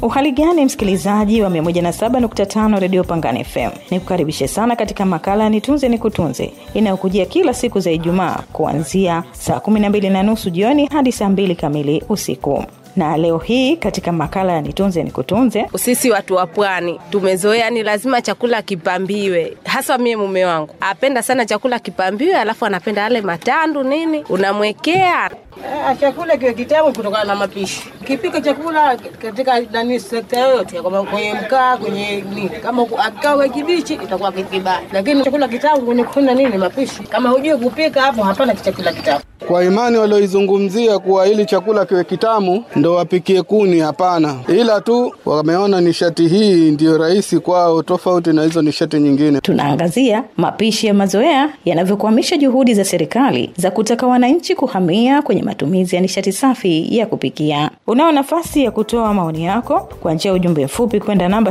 Uhali gani msikilizaji wa 107.5 redio Pangani FM, nikukaribishe sana katika makala ya nitunze nikutunze inayokujia kila siku za Ijumaa kuanzia saa 12 na nusu jioni hadi saa 2 kamili usiku na leo hii katika makala ya nitunze nikutunze, sisi watu wa pwani tumezoea, ni lazima chakula kipambiwe. Hasa mie mume wangu apenda sana chakula kipambiwe, alafu anapenda yale matandu nini, unamwekea Ah, chakula kiwe kitamu kutokana na mapishi. Kipika chakula katika nani sekta yoyote, kama kwenye mkaa, kwenye nini, kama akawe kibichi itakuwa kibaya, lakini chakula kitamu kwenye kuna nini, mapishi. Kama hujui kupika, hapo hapana chakula kitamu. Kwa imani walioizungumzia kuwa ili chakula kiwe kitamu ndo wapikie kuni, hapana, ila tu wameona nishati hii ndiyo rahisi kwao, tofauti na hizo nishati nyingine. tunaangazia mapishi ya mazoea yanavyokwamisha juhudi za serikali za kutaka wananchi kuhamia kwenye matumizi ya nishati safi ya kupikia. Unao nafasi ya kutoa maoni yako kwa njia ya ujumbe mfupi kwenda namba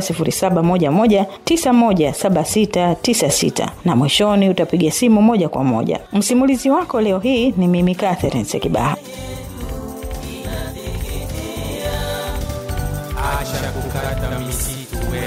0711917696 na mwishoni utapiga simu moja kwa moja. Msimulizi wako leo hii ni mimi Catherine Sekibaha. acha kukata misitu we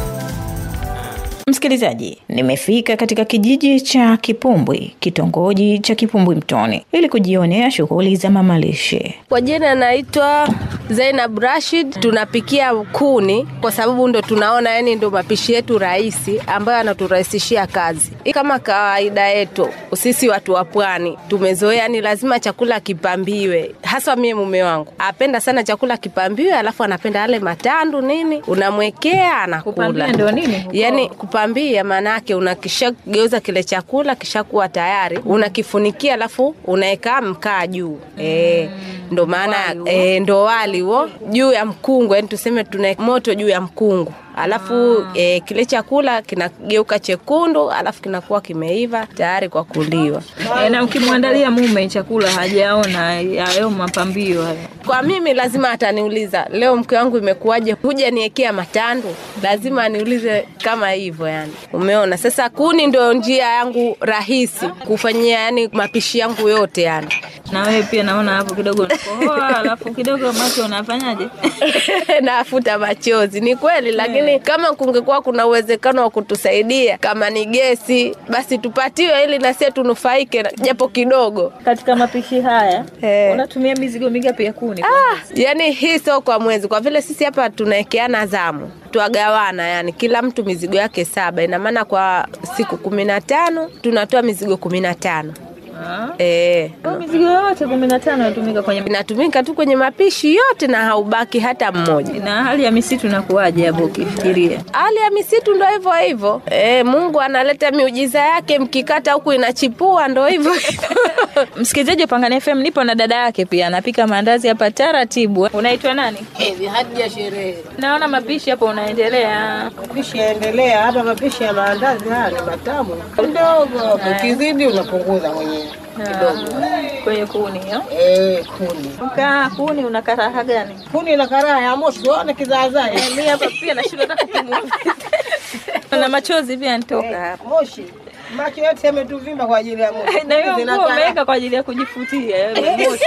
Msikilizaji, nimefika katika kijiji cha Kipumbwi, kitongoji cha Kipumbwi Mtoni, ili kujionea shughuli za mamalishe. Kwa jina naitwa Zainab Rashid. Tunapikia kuni kwa sababu ndo tunaona yani ndo mapishi yetu rahisi ambayo anaturahisishia kazi. Kama kawaida yetu sisi watu wa pwani tumezoea, ni lazima chakula kipambiwe. Hasa mie mume wangu apenda sana chakula kipambiwe, alafu anapenda yale matandu nini, unamwekea anakula. Kupambia ndio nini? Yani kupambia maana yake unakishageuza kile chakula kishakuwa tayari, unakifunikia alafu unaweka mkaa juu eh, ndo maana eh, ndo wali huo juu ya mkungu, yani tuseme tuna moto juu ya mkungu alafu eh, kile chakula kinageuka chekundu, alafu kinakuwa kimeiva tayari kwa kuliwa. E, na ukimwandalia mume chakula hajaona hayo mapambio hayo. Kwa mimi lazima ataniuliza leo mke wangu imekuwaje, huja niekea matandu, lazima aniulize kama hivyo yani. Umeona, sasa kuni ndio njia yangu rahisi kufanyia yani mapishi yangu yote yani. Na wewe pia naona hapo kidogo unakohoa, alafu kidogo macho unafanyaje? nafuta machozi. Ni kweli, lakini kama kungekuwa kuna uwezekano wa kutusaidia kama ni gesi, basi tupatiwe ili na sisi tunufaike na- japo kidogo. Katika mapishi haya Eh. unatumia mizigo mingapi ya kuni? Ah, yani hii sio kwa mwezi, kwa vile sisi hapa tunaekeana zamu twagawana, yani kila mtu mizigo yake saba. Ina maana kwa siku kumi na tano tunatoa mizigo kumi na tano Ah. eh, Kwa mizigo yote kumi na tano inatumika kwenye inatumika tu kwenye mapishi yote na haubaki hata mmoja. na hali ya misitu inakuwaje hapo ukifikiria? hali ya misitu ndo hivyo hivyo. E, Mungu analeta miujiza yake, mkikata huku inachipua, ndo hivyo Msikilizaji wa Pangani FM, nipo na dada yake pia anapika maandazi hapa taratibu. Unaitwa nani? Hivi hadi ya sherehe Naona mapishi hapo unaendelea. mapishi yaendelea hapa. Mapishi ya maandazi haya ni matamu kidogo, ukizidi unapunguza mwenyewe kidogo. kwenye kuni hiyo. Eh, kuni Mkaa kuni una karaha gani? kuni na karaa ya moshi, waone kizaazaa Mimi hapa pia nashindwa hata kupumua. na machozi pia nitoka hapa. moshi, macho yote yametuvimba kwa ajili ya moshi. Na hiyo Zina nguo karaa. umeweka kwa ajili ya kujifutia yale moshi.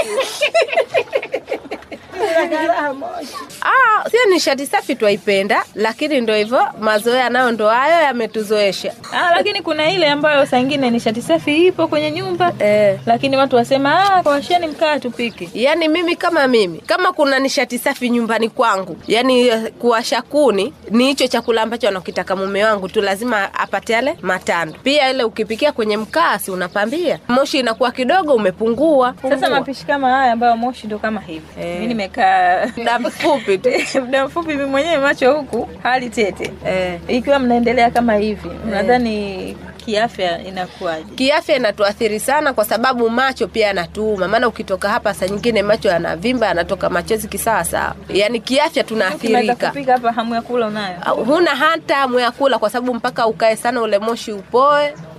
Zina karaa moshi. Ah, sio nishati safi twaipenda, lakini ndo hivyo mazoea nayo ndo hayo yametuzoesha. Ah, lakini kuna ile ambayo saa ingine nishati safi ipo kwenye nyumba Eh. lakini watu wasema ah, washeni mkaa tupike. Yaani mimi kama mimi kama kuna nishati safi nyumbani kwangu, yaani eh, kuwasha kuni ni hicho chakula ambacho anakitaka mume wangu tu, lazima apate yale matandu. Pia ile ukipikia kwenye mkaa, si unapambia, moshi inakuwa kidogo umepungua. Sasa Pungua. mapishi kama haya ambayo moshi ndo kama hivi. Eh. Mimi nimekaa muda mfupi tu muda mfupi mimi mwenyewe macho huku hali tete. eh. Ikiwa mnaendelea kama hivi, unadhani kiafya inakuwaje? Kiafya inatuathiri sana, kwa sababu macho pia yanatuuma. Maana ukitoka hapa, saa nyingine macho yanavimba, yanatoka machozi kisawa sawa, yaani kiafya Ukimaliza tunaathirika. kupika hapa hamu ya kula unayo? huna hata hamu ya kula kwa sababu mpaka ukae sana ule moshi upoe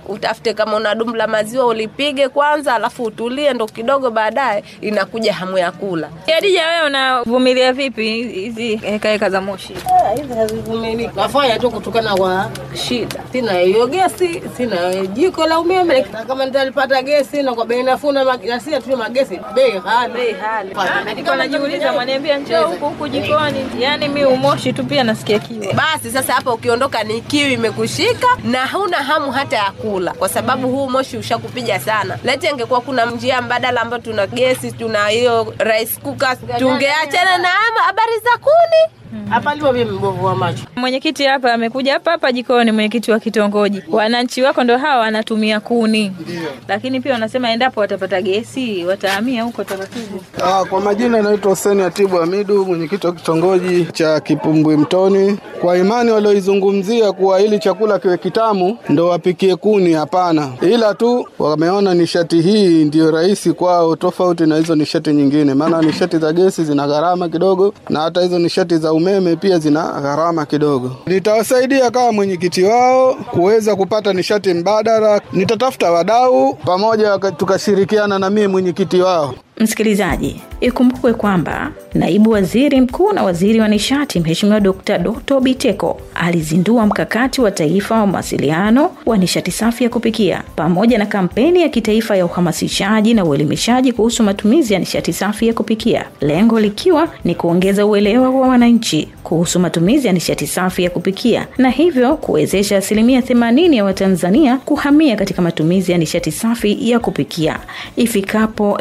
utafute kama una dumu la maziwa ulipige kwanza, alafu utulie, ndo kidogo baadaye inakuja hamu ya kula. Adija, wewe unavumilia vipi hizi hekaheka za moshi? Ah, hizi hazivumiliki. Nafanya tu kutokana kwa shida. Sina hiyo gesi, sina jiko la umeme, na kama nitalipata gesi na kwa bei nafuu na mag- na si tu magesi bei ghali. Bei ghali. Nilikuwa najiuliza, mwaniambia njoo huku huku jikoni, yaani mi umoshi tu pia nasikia kiwa. Basi sasa hapa ukiondoka ni kiu imekushika na huna hamu hata ya kula, kwa sababu huu moshi ushakupiga sana. Leti angekuwa kuna njia mbadala ambayo tuna gesi, tuna hiyo rice cooker, tungeachana na ama habari za kuni. Hapa lipo mimi mbovu wa macho. Mwenyekiti hapa amekuja hapa hapa jikoni, mwenyekiti wa kitongoji. Wananchi wako ndo hawa wanatumia kuni, lakini pia wanasema endapo watapata gesi watahamia huko taratibu. Ah, kwa majina naitwa Hussein Atibu Hamidu, mwenyekiti wa kitongoji cha Kipumbwi Mtoni. Kwa imani walioizungumzia kuwa ili chakula kiwe kitamu ndo wapikie kuni, hapana, ila tu wameona nishati hii ndiyo rahisi kwao, tofauti na hizo nishati nyingine, maana nishati za gesi zina gharama kidogo, na hata hizo nishati za umeme pia zina gharama kidogo. Nitawasaidia kama mwenyekiti wao kuweza kupata nishati mbadala. Nitatafuta wadau pamoja, waka- tukashirikiana na mimi mwenyekiti wao. Msikilizaji, ikumbukwe kwamba naibu waziri mkuu na waziri wa nishati Mheshimiwa Dkt. Doto Biteko alizindua mkakati wa taifa wa mawasiliano wa nishati safi ya kupikia pamoja na kampeni ya kitaifa ya uhamasishaji na uelimishaji kuhusu matumizi ya nishati safi ya kupikia, lengo likiwa ni kuongeza uelewa wa wananchi kuhusu matumizi ya nishati safi ya kupikia na hivyo kuwezesha asilimia 80 ya Watanzania kuhamia katika matumizi ya nishati safi ya kupikia ifikapo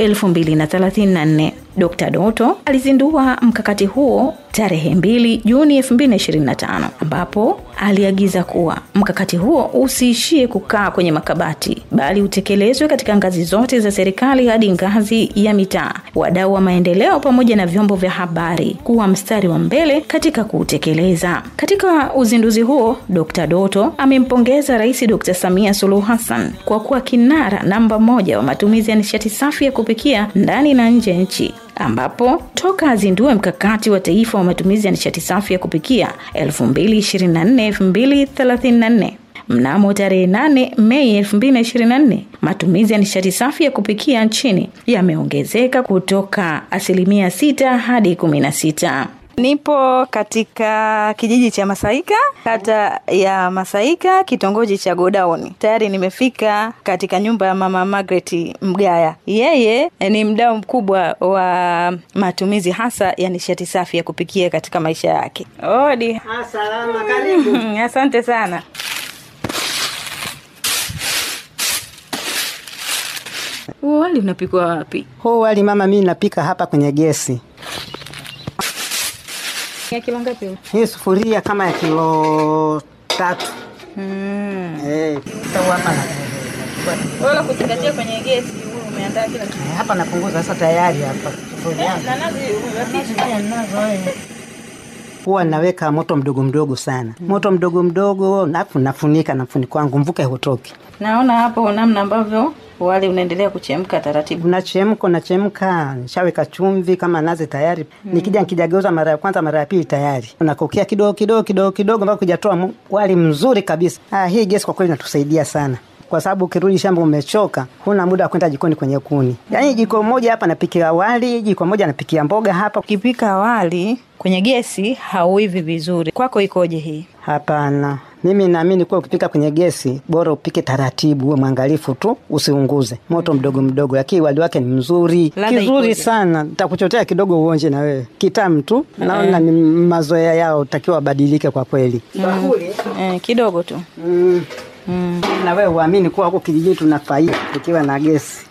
2034. Dkt. Doto alizindua mkakati huo tarehe 2 Juni 2025 ambapo aliagiza kuwa mkakati huo usiishie kukaa kwenye makabati bali utekelezwe katika ngazi zote za serikali hadi ngazi ya mitaa, wadau wa maendeleo pamoja na vyombo vya habari kuwa mstari wa mbele katika kuutekeleza. Katika uzinduzi huo, Dkt. Doto amempongeza Rais Dkt. Samia Suluhu Hassan kwa kuwa kinara namba moja wa matumizi ya nishati safi ya kupikia ndani na nje ya nchi ambapo toka azindue mkakati wa taifa wa matumizi ya nishati safi ya kupikia 2024-2034 mnamo tarehe 8 Mei 2024 matumizi ya nishati safi ya kupikia nchini yameongezeka kutoka asilimia 6 hadi 16. Nipo katika kijiji cha Masaika, kata ya Masaika, kitongoji cha Godauni. Tayari nimefika katika nyumba ya mama Margaret Mgaya. Yeye ni mdau mkubwa wa matumizi hasa ya nishati safi ya kupikia katika maisha yake. Odi. Salama, karibu. Asante sana. Huo wali unapikwa wapi? Huu wali mama, mimi napika hapa kwenye gesi. Ya kilo ngapi? huu? Hii sufuria kama ya kilo tatu. Mm. Eh, sasa hapa na Wala kuzingatia kwenye gesi, wewe umeandaa kila kitu. eh, hapa napunguza sasa tayari hapa sufuria yangu. Na nazi Huwa naweka moto mdogo mdogo sana, moto mdogo mdogo, alafu nafunika na mfuniko wangu, mvuke hutoki. Naona hapo namna ambavyo wali unaendelea kuchemka taratibu. Unachemka, unachemka, nishaweka chumvi kama nazi tayari. Nikija nikijageuza mara ya kwanza, mara ya pili tayari unakokea kidogo kidogo kidogo kidogo mpaka kujatoa mu- wali mzuri kabisa. Ah, hii gesi kwa kweli inatusaidia sana kwa sababu ukirudi shamba umechoka, huna muda wa kwenda jikoni kwenye kuni. Yaani jiko moja hapa napikia wali, jiko moja napikia mboga hapa. Ukipika wali kwenye gesi hauivi vizuri. Kwako ikoje hii? Hapana, mimi naamini kuwa ukipika kwenye gesi bora upike taratibu, uwe mwangalifu tu, usiunguze moto mdogo mdogo, lakini wali wake ni mzuri Ladha kizuri ikoje? sana. Nitakuchotea kidogo uonje na wewe, kitamu tu. Naona ni mazoea yao, takiwa wabadilike kwa kweli. Bakuli Eh, kidogo tu. mm. Mm. na wewe uamini kuwa huku kijijini tuna faida tukiwa na gesi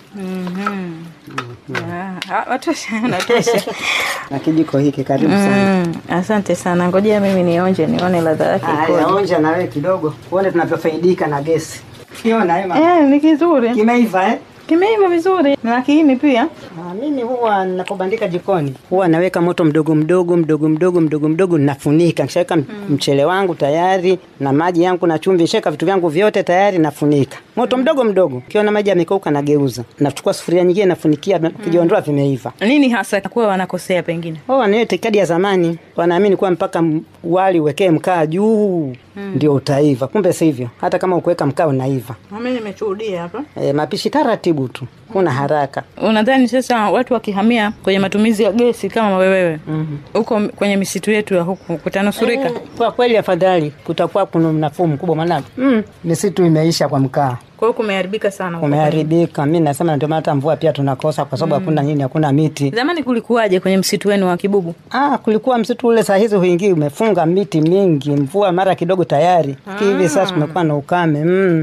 Ah, watosha, natosha. na kijiko hiki, karibu sana. Mm, asante sana. Ngojea mimi nionje nione ladha yake Haya, ikoje. onja na wewe kidogo, uone tunavyofaidika na gesi. Kiona Ema, Eh, ni kizuri. kimeiva eh? Kimeiva vizuri. Na kiini pia. Ah, mimi huwa napobandika jikoni huwa naweka moto mdogo mdogo mdogo mdogo mdogo mdogo, nafunika. Nikishaweka mm. mchele wangu tayari na maji yangu na chumvi, sheka vitu vyangu vyote tayari, nafunika moto mdogo mdogo. Kiona maji yamekauka, nageuza, nachukua sufuria nyingine, nafunikia, kijiondoa vimeiva. Nini hasa kuwa wanakosea pengine? Oh, wanayo itikadi ya zamani, wanaamini kuwa mpaka m- wali uwekee mkaa juu ndio utaiva. Kumbe sivyo, hata kama ukuweka mkaa unaiva. Mimi nimeshuhudia hapa. E, mapishi taratibu tu, kuna haraka. Unadhani sasa watu wakihamia kwenye matumizi ya gesi kama wewe huko kwenye misitu yetu ya huku kutanusurika? Kwa kweli, afadhali kutakuwa kuna nafuu mkubwa, maana mm, misitu imeisha kwa mkaa Kwa hiyo kumeharibika sana. huko. umeharibika. Mi nasema ndio maana hata mvua pia tunakosa kwa sababu hakuna nini, hakuna miti. Zamani kulikuwaje kwenye msitu wenu wa Kibubu? Ah, kulikuwa msitu ule, saa hizi huingii, umefunga miti mingi, mvua mara kidogo tayari. Hivi sasa kumekuwa na ukame mm.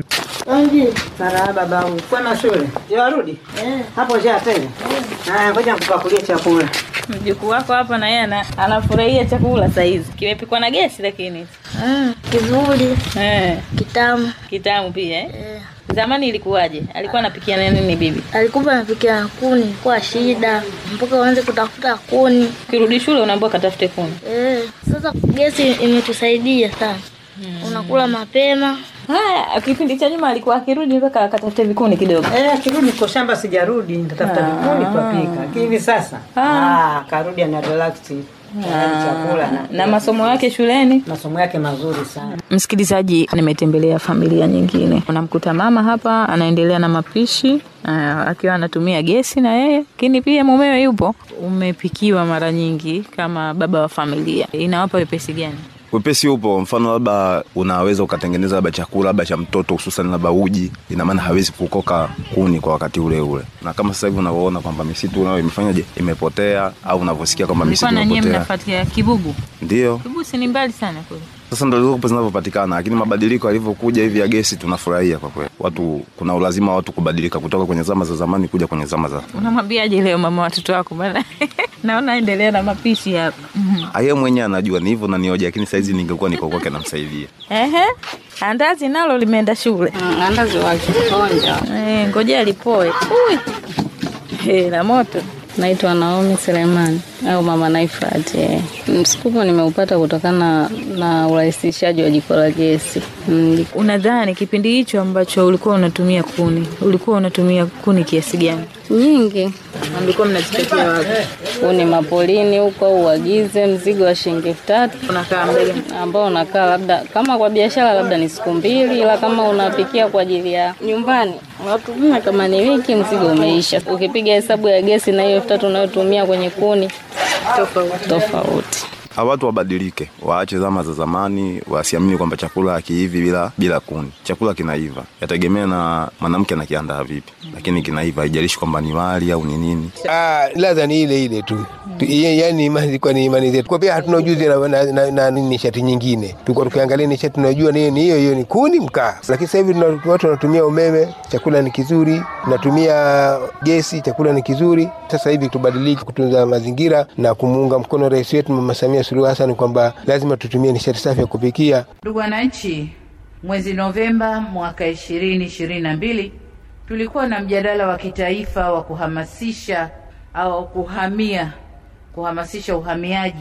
Marahaba babu, kwema shule? Je, warudi hapo? Je, tena haya, ngoja nikupakulie chakula. Mjukuu wako hapa na yeye ana- anafurahia chakula saizi, kimepikwa na gesi lakini Mm, kizuri eh, kitamu. kitamu pia eh. Zamani ilikuwaje? Alikuwa anapikia na nini bibi? Alikuwa anapikia na kuni kwa shida mpaka uanze kutafuta kuni. Ukirudi shule unaambiwa katafute kuni. Eh, sasa gesi imetusaidia sana. Unakula mapema. Haya, kipindi cha nyuma alikuwa akirudi mpaka akatafute vikuni kidogo. Eh, kirudi kwa shamba sijarudi, nitatafuta vikuni twapika. Hivi sasa ah, karudi ana relax tayari chakula na, Na masomo yake shuleni masomo yake mazuri sana. Msikilizaji, nimetembelea familia nyingine. Unamkuta mama hapa anaendelea na mapishi uh, akiwa anatumia gesi na yeye, lakini pia mumewe yupo. Umepikiwa mara nyingi kama baba wa familia, inawapa wepesi gani? wepesi upo mfano labda unaweza ukatengeneza labda chakula labda cha mtoto hususan labda uji ina maana hawezi kukoka kuni kwa wakati ule ule na kama sasa hivi unavyoona kwamba misitu nayo imefanyaje imepotea au unavyosikia kwamba mlikuwa misitu na nyie imepotea mnafuatia Kibugu. ndio Kibugu si ni mbali sana kule. sasa ndo zilizopo zinavyopatikana lakini mabadiliko yalivyokuja hivi ya gesi tunafurahia kwa kweli watu kuna ulazima wa watu kubadilika kutoka kwenye zama za zamani kuja kwenye zama za Unamwambiaje leo mama watoto wako bana? Naona endelea na mapishi hapa. aye mwenyewe anajua ni hivyo nanioja lakini saizi ningekuwa niko kwake namsaidia Ehe. Andazi nalo limeenda shule. Andazi wakikonja. Eh, ngoja lipoe. Ui. Eh, la moto. Naitwa Naomi Selemani au Mama Naifat. eh. Msukumo nimeupata kutokana na urahisishaji wa jiko la gesi. Mm, Unadhani kipindi hicho ambacho ulikuwa unatumia kuni, ulikuwa unatumia kuni kiasi gani? nyingi Na mlikuwa mnazipatia wapi? kuni mapolini huko, au uagize mzigo wa shilingi elfu tatu Unakaa muda gani? ambao unakaa labda kama kwa biashara labda ni siku mbili, ila kama unapikia kwa ajili ya nyumbani unatumia kama ni wiki, mzigo umeisha. Ukipiga hesabu ya gesi na hiyo elfu tatu unayotumia kwenye kuni tofauti tofauti. Hawa watu wabadilike, waache zama za zamani, wasiamini kwamba chakula hakiivi bila bila kuni. Chakula kinaiva, yategemea na mwanamke anakiandaa vipi, lakini kinaiva, haijalishi kwamba ni wali au ni nini. Ah, ladha ni ile ile tu Tu- ye- yaani imani ilikuwa ni imani zetu kwa pia hatuna ujuzi na, na, na, na, na nishati nyingine tulikuwa tukiangalia nishati tunajua ni ni hiyo hiyo ni kuni mkaa lakini sasa hivi tuna- watu wanatumia umeme chakula ni kizuri tunatumia gesi chakula ni kizuri sasa hivi tubadilike kutunza mazingira na kumuunga mkono rais wetu mama samia suluhu hassan kwamba lazima tutumie nishati safi ya kupikia Ndugu wananchi, mwezi Novemba mwaka ishirini ishirini na mbili tulikuwa na mjadala wa kitaifa wa kuhamasisha au kuhamia kuhamasisha uhamiaji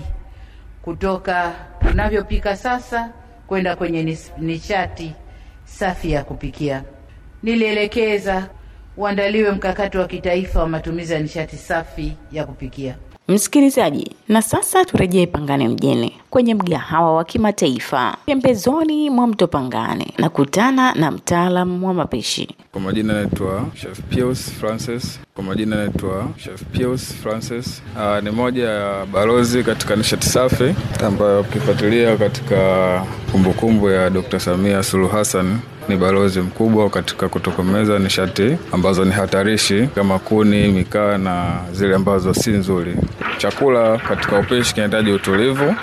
kutoka tunavyopika sasa kwenda kwenye nis- nishati safi ya kupikia. Nilielekeza uandaliwe mkakati wa kitaifa wa matumizi ya nishati safi ya kupikia. Msikilizaji, na sasa turejee Pangani mjini kwenye mgahawa wa kimataifa pembezoni mwa mto Pangani na kutana na mtaalam wa mapishi. Kwa majina naitwa Chef Pius Francis. Kwa majina naitwa Chef Pius Francis. Uh, ni moja ya balozi katika nishati safi ambayo ukifuatilia katika kumbukumbu ya Dr. Samia Suluhu Hassan ni balozi mkubwa katika kutokomeza nishati ambazo ni hatarishi kama kuni, mikaa na zile ambazo si nzuri. Chakula katika upishi kinahitaji utulivu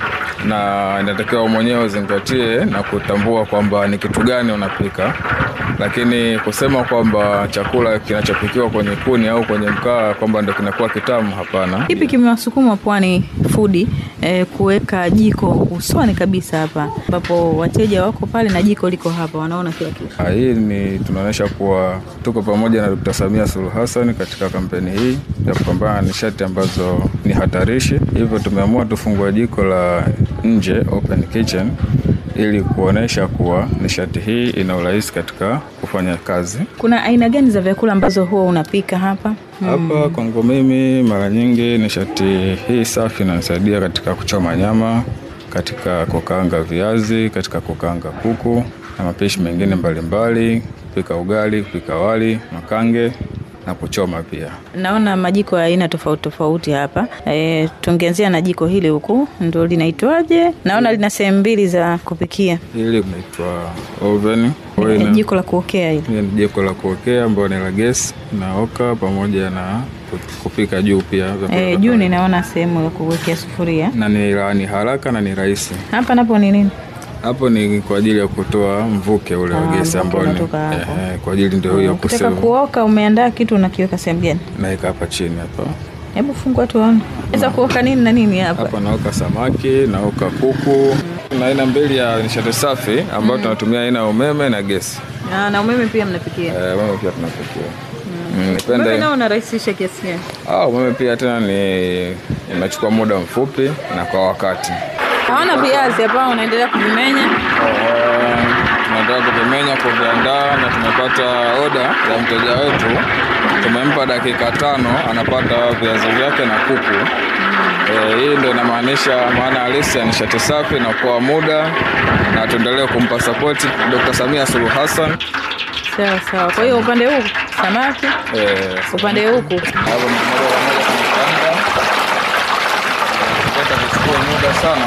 na inatakiwa mwenyewe uzingatie na kutambua kwamba ni kitu gani unapika, lakini kusema kwamba chakula kinachopikiwa kwenye kuni au kwenye mkaa kwamba ndo kinakuwa kitamu, hapana. Kipi kimewasukuma Pwani Food eh, kuweka jiko usoni kabisa hapa ambapo wateja wako pale na jiko liko hapa, wanaona kila kitu? Ah, Hii ni tunaonyesha kuwa tuko pamoja na Dkt. Samia Suluhu Hassan katika kampeni hii ya kupambana na nishati ambazo ni hatarishi. Hivyo tumeamua tufungue jiko la nje open kitchen ili kuonesha kuwa nishati hii ina urahisi katika kufanya kazi. Kuna aina gani za vyakula ambazo huwa unapika hapa? Hapa kwangu mimi mara nyingi nishati hii safi inanisaidia katika kuchoma nyama katika kukaanga viazi, katika kukaanga kuku na mapishi mengine mbalimbali, kupika ugali, kupika wali, makange na kuchoma pia. Naona majiko ya aina tofauti tofauti hapa. E, tungeanzia na jiko hili huku, ndo linaitwaje? Naona lina sehemu mbili za kupikia. Hili linaitwa oven. Kwa hiyo ina- Jiko la kuokea hili. Hili ni jiko la kuokea ambayo ni la gesi na oka pamoja na kupika juu pia vyakula E, vya juu kawaida. ninaona sehemu ya kuwekea sufuria. na ni, ra- ni haraka na ni rahisi. Hapa napo ni nini? Hapo ni kwa ajili ya kutoa mvuke ule wa Ah, gesi mvuke ambao ni unatoka hapo. eh, kwa ajili ndio hiyo Ukitaka kusema kuoka, umeandaa kitu unakiweka sehemu gani? naika hapa chini hapa Hebu fungua tuone. Sasa kuoka nini na nini hapa? hapa naoka samaki naoka kuku na aina mbili ya nishati safi ambayo tunatumia aina ya umeme na gesi Ah, na umeme pia mnapikia. eh, umeme pia tunapikia mm. Umeme nipende nao unarahisisha kiasi gani? ah, umeme pia tena ni inachukua muda mfupi na kwa wakati Naona viazi hapa unaendelea kuvimenya. tunataka kuvimenya kuviandaa na tumepata oda ya mteja wetu tumempa dakika tano anapata viazi vyake na kuku e, hii ndo inamaanisha maana halisi ya nishati safi na kuokoa muda na tuendelee kumpa sapoti Dr. Samia Suluhu Hassan Sawa sawa. Kwa hiyo upande huu samaki, e, upande huku hapo ni moja kwa moja tunakaanga kupata kuchukua muda sana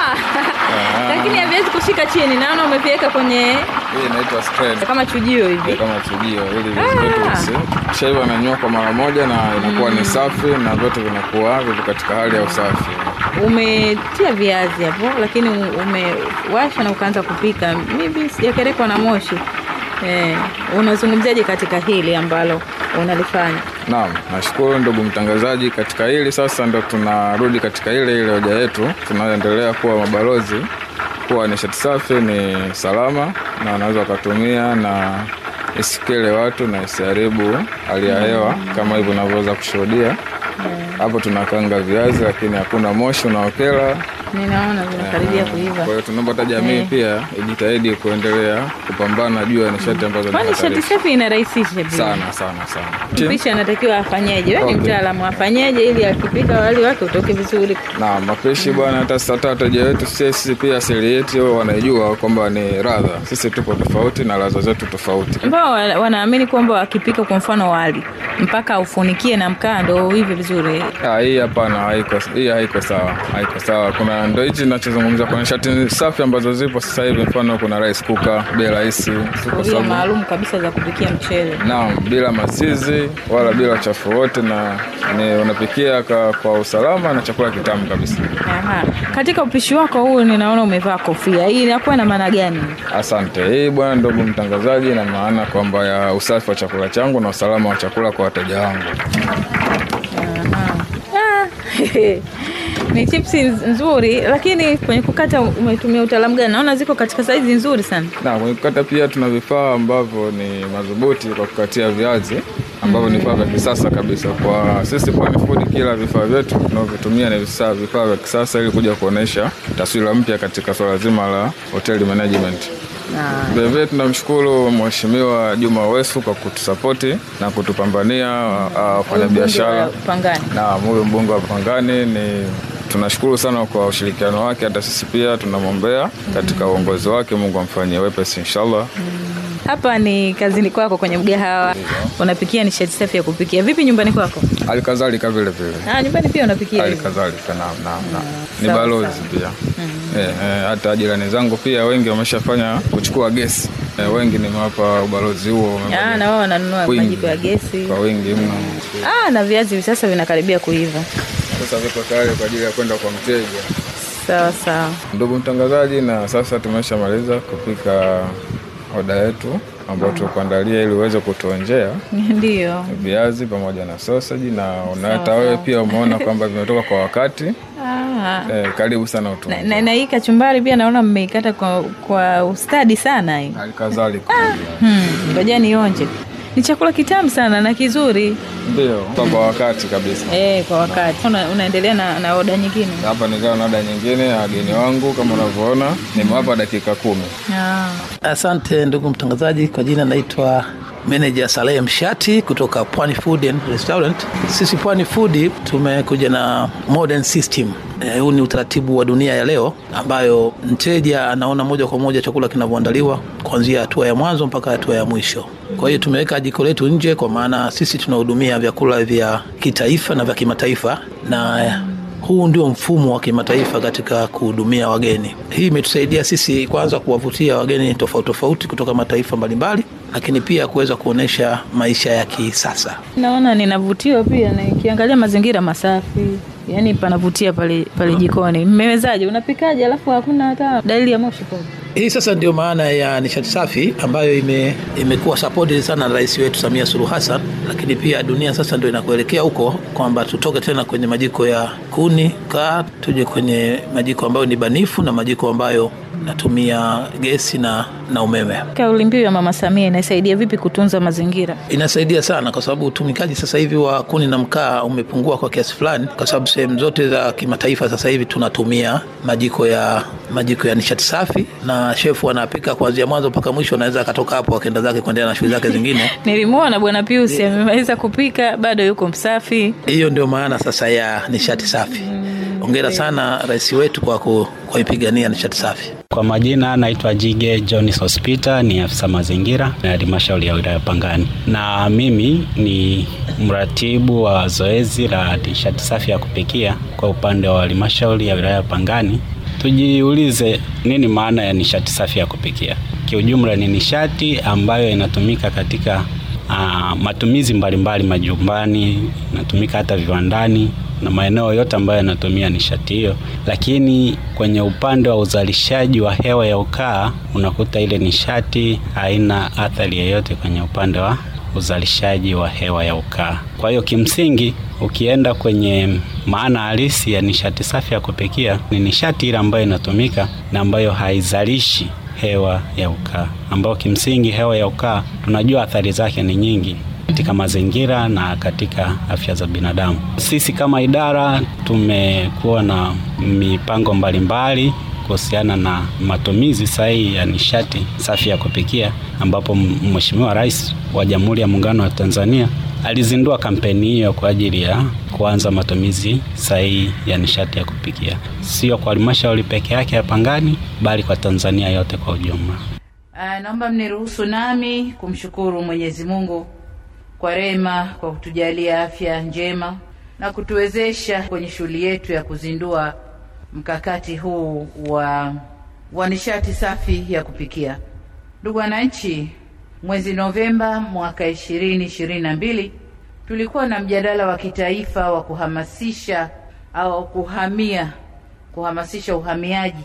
Ah, lakini haviwezi kushika chini. Naona umeviweka kwenye hii inaitwa spread kama chujio hivi. kama chujio ili viazi vyetu visi- shaiva inanywa kwa mara moja na inakuwa ni safi na vyote vinakuwa vipo katika hali ya usafi. Umetia viazi hapo, lakini umewasha na ukaanza kupika. Mimi sijakerekwa na moshi. Eh, unazungumziaje katika hili ambalo unalifanya? Naam, nashukuru ndugu mtangazaji. Katika hili sasa ndo tunarudi katika ile ile hoja yetu, tunaendelea kuwa mabalozi kuwa nishati safi ni salama na wanaweza wakatumia na isikele watu na isiharibu hali ya hewa kama hivyo unavyoweza kushuhudia hapo. Tunakanga viazi lakini hakuna moshi unaokela. Ninaona vinakaribia kuiva. Kwa hiyo tunaomba hata jamii Eh. pia ijitahidi kuendelea kupambana juu ya nishati ambazo ni Kwani shati hatarishi. safi inarahisisha pia. sana sana sana. Mpishi anatakiwa afanyeje? Wewe ni Okay. mtaalamu, afanyeje ili akipika wali wake utoke vizuri? na mapishi bwana, hata hata wateja wetu sisi pia asili yetu wanaijua kwamba ni radha. Sisi tupo tofauti na ladha zetu tofauti. ambao wa- wanaamini kwamba wakipika kwa mfano wali mpaka ufunikie na mkaa ndo uive vizuri. Ah, hii hapana, haiko hii haiko sawa, haiko sawa. Kuna ndo hichi ninachozungumzia, kuna nishati safi ambazo zipo sasa hivi, mfano kuna rice cooker bei rahisi, kwa Sufuria sababu maalum kabisa za kupikia mchele. naam, bila masizi wala bila uchafu wote, na ni unapikia kwa, kwa usalama na chakula kitamu kabisa. Aha. Katika upishi wako huu ninaona umevaa kofia. Hii inakuwa na maana gani? Asante. Hii bwana, ndugu mtangazaji, na maana kwamba ya usafi wa chakula changu na usalama wa chakula kwa wateja wangu. Ah, ni chipsi nzuri, lakini kwenye kukata umetumia utaalamu gani? Naona ziko katika saizi nzuri sana. Na kwenye kukata pia tuna vifaa ambavyo ni madhubuti kwa kukatia viazi ambavyo ni vifaa vya kisasa kabisa. Kwa sisi Pwani Food, kila vifaa vyetu tunavyotumia ni vifaa vifaa vya kisasa ili kuja kuonesha taswira mpya katika swala zima la hotel management. Vilevile tunamshukuru Mheshimiwa Juma Wesu kwa kutusapoti na kutupambania ah, wafanyabiashara Pangani. na huyu mbunge wa Pangani ni tunashukuru sana kwa ushirikiano wake. Hata sisi pia tunamwombea katika uongozi wake, Mungu amfanyie wepesi inshallah. Hapa ni kazini kwako kwenye mgahawa, unapikia nishati safi ya kupikia. Vipi nyumbani kwako? Halikadhalika vile vile, Ah, nyumbani pia unapikia hivyo? halikadhalika na, na, na. ni sawa, balozi pia eh, eh, hata jirani zangu pia wengi wameshafanya kuchukua gesi eh, wengi nimewapa ubalozi huo wamefanya Ah, na wao wananunua wingi. majiko ya gesi. kwa wingi mno. Ah, na viazi hivi sasa vinakaribia kuiva. Sasa viko tayari kwa ajili ya kwenda kwa mteja. Sawa sawa. Ndugu mtangazaji, na sasa tumeshamaliza kupika oda yetu ambayo tulikuandalia ili uweze kutuonjea Ndio. viazi pamoja na sausage, na una- hata Sawa, wewe sawa. pia umeona kwamba vimetoka kwa wakati. Ah. Eh, karibu sana utu. Na, na, na hii kachumbari pia naona mmeikata kwa, kwa ustadi sana hii. Halikadhalika Hmm, ngoja nionje. Ni chakula kitamu sana na kizuri. ndio kwa wakati kabisa. Eh, kwa wakati. Una, unaendelea na, na oda nyingine. Hapa nikawa na oda nyingine ya wageni wangu kama unavyoona, nimewapa dakika kumi. Ah. Asante ndugu mtangazaji, kwa jina naitwa meneja Saleh Mshati kutoka Pwani Food and Restaurant. Sisi Pwani Food tumekuja na modern system eh, huu ni utaratibu wa dunia ya leo ambayo mteja anaona moja kwa moja chakula kinavyoandaliwa kuanzia hatua ya mwanzo mpaka hatua ya mwisho. Kwa hiyo tumeweka jiko letu nje, kwa maana sisi tunahudumia vyakula vya kitaifa na vya kimataifa na eh, huu ndio mfumo wa kimataifa katika kuhudumia wageni. Hii imetusaidia sisi kwanza kuwavutia wageni tofauti tofauti kutoka mataifa mbalimbali, lakini pia kuweza kuonyesha maisha ya kisasa. Naona ninavutiwa pia nikiangalia mazingira masafi, yaani panavutia pale pale jikoni. Mmewezaje? Unapikaje alafu hakuna hata dalili ya moshi pale? Hii sasa ndio maana ya nishati safi ambayo ime, imekuwa supported sana na rais wetu Samia Suluhu Hassan, lakini pia dunia sasa ndio inakuelekea huko kwamba tutoke tena kwenye majiko ya kuni kaa, tuje kwenye majiko ambayo ni banifu na majiko ambayo natumia gesi na, na umeme. Kauli mbiu ya Mama Samia inasaidia vipi kutunza mazingira? Inasaidia sana kwa sababu utumikaji sasa hivi wa kuni na mkaa umepungua kwa kiasi fulani, kwa sababu sehemu zote za kimataifa sasa hivi tunatumia majiko ya majiko ya nishati safi, na shefu anapika kuanzia mwanzo mpaka mwisho, anaweza akatoka hapo akaenda zake kuendelea na shughuli zake zingine. Nilimwona Bwana Pius amemaliza kupika, bado yuko msafi. Hiyo ndio maana sasa ya nishati safi. Hongera sana rais wetu kwa ku- kuipigania nishati safi. Kwa majina naitwa Jige Jones Hospita, ni afisa mazingira na halmashauri ya wilaya Pangani, na mimi ni mratibu wa zoezi la nishati safi ya kupikia kwa upande wa halmashauri ya wilaya Pangani. Tujiulize nini maana ya nishati safi ya kupikia. Kiujumla ni nishati ambayo inatumika katika uh, matumizi mbalimbali majumbani, inatumika hata viwandani na maeneo yote ambayo yanatumia nishati hiyo, lakini kwenye upande wa uzalishaji wa hewa ya ukaa unakuta ile nishati haina athari yoyote kwenye upande wa uzalishaji wa hewa ya ukaa. Kwa hiyo kimsingi, ukienda kwenye maana halisi ya nishati safi ya kupikia, ni nishati ile ambayo inatumika na ambayo haizalishi hewa ya ukaa, ambayo kimsingi hewa ya ukaa tunajua athari zake ni nyingi katika mazingira na katika afya za binadamu. Sisi kama idara tumekuwa na mipango mbalimbali kuhusiana na matumizi sahihi ya nishati safi ya kupikia, ambapo Mheshimiwa Rais wa Jamhuri ya Muungano wa Tanzania alizindua kampeni hiyo kwa ajili ya kuanza matumizi sahihi ya nishati ya kupikia, sio kwa halmashauri peke yake ya Pangani, bali kwa Tanzania yote kwa ujumla. Uh, naomba mniruhusu nami kumshukuru Mwenyezi Mungu kwa rehema kwa kutujalia afya njema na kutuwezesha kwenye shughuli yetu ya kuzindua mkakati huu wa wa nishati safi ya kupikia. Ndugu wananchi, mwezi Novemba mwaka ishirini ishirini na mbili tulikuwa na mjadala wa kitaifa wa kuhamasisha au kuhamia kuhamasisha uhamiaji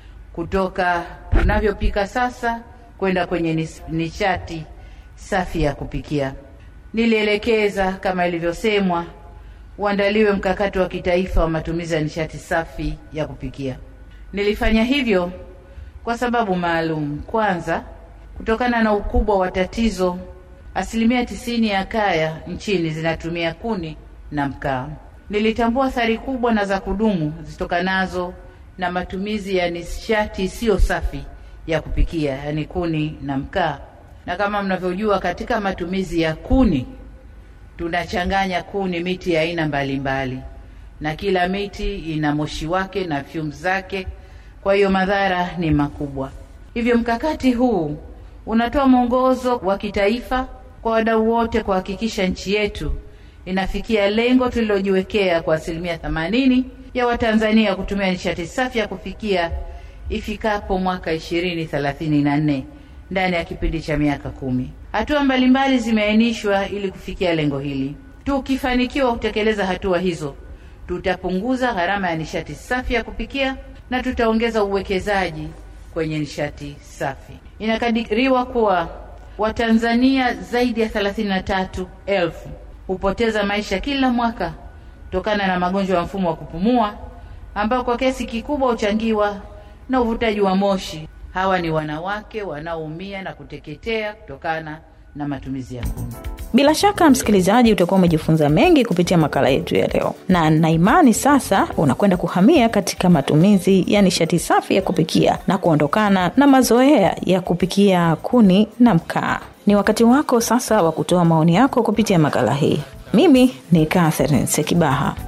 kutoka tunavyopika sasa kwenda kwenye nis- nishati safi ya kupikia. Nilielekeza kama ilivyosemwa, uandaliwe mkakati wa kitaifa wa matumizi ya nishati safi ya kupikia. Nilifanya hivyo kwa sababu maalum. Kwanza, kutokana na ukubwa wa tatizo, asilimia tisini ya kaya nchini zinatumia kuni na mkaa. Nilitambua athari kubwa na za kudumu zitokanazo na matumizi ya nishati isiyo safi ya kupikia, yaani kuni na mkaa. Na kama mnavyojua, katika matumizi ya kuni tunachanganya kuni, miti ya aina mbalimbali, na kila miti ina moshi wake na fumes zake, kwa hiyo madhara ni makubwa. Hivyo mkakati huu unatoa mwongozo wa kitaifa kwa wadau wote kuhakikisha nchi yetu inafikia lengo tulilojiwekea kwa asilimia themanini ya Watanzania kutumia nishati safi ya kufikia ifikapo mwaka ishirini thelathini na nne ndani ya kipindi cha miaka kumi. Hatua mbalimbali zimeainishwa ili kufikia lengo hili. Tukifanikiwa kutekeleza hatua hizo, tutapunguza gharama ya nishati safi ya kupikia na tutaongeza uwekezaji kwenye nishati safi. Inakadiriwa kuwa Watanzania zaidi ya thelathini na tatu elfu hupoteza maisha kila mwaka kutokana na magonjwa ya mfumo wa kupumua ambao kwa kiasi kikubwa huchangiwa na uvutaji wa moshi. Hawa ni wanawake wanaoumia na kuteketea kutokana na matumizi ya kuni. Bila shaka msikilizaji, utakuwa umejifunza mengi kupitia makala yetu ya leo, na na imani sasa unakwenda kuhamia katika matumizi ya nishati safi ya kupikia na kuondokana na mazoea ya kupikia kuni na mkaa. Ni wakati wako sasa wa kutoa maoni yako kupitia makala hii. Mimi ni Catherine Sekibaha.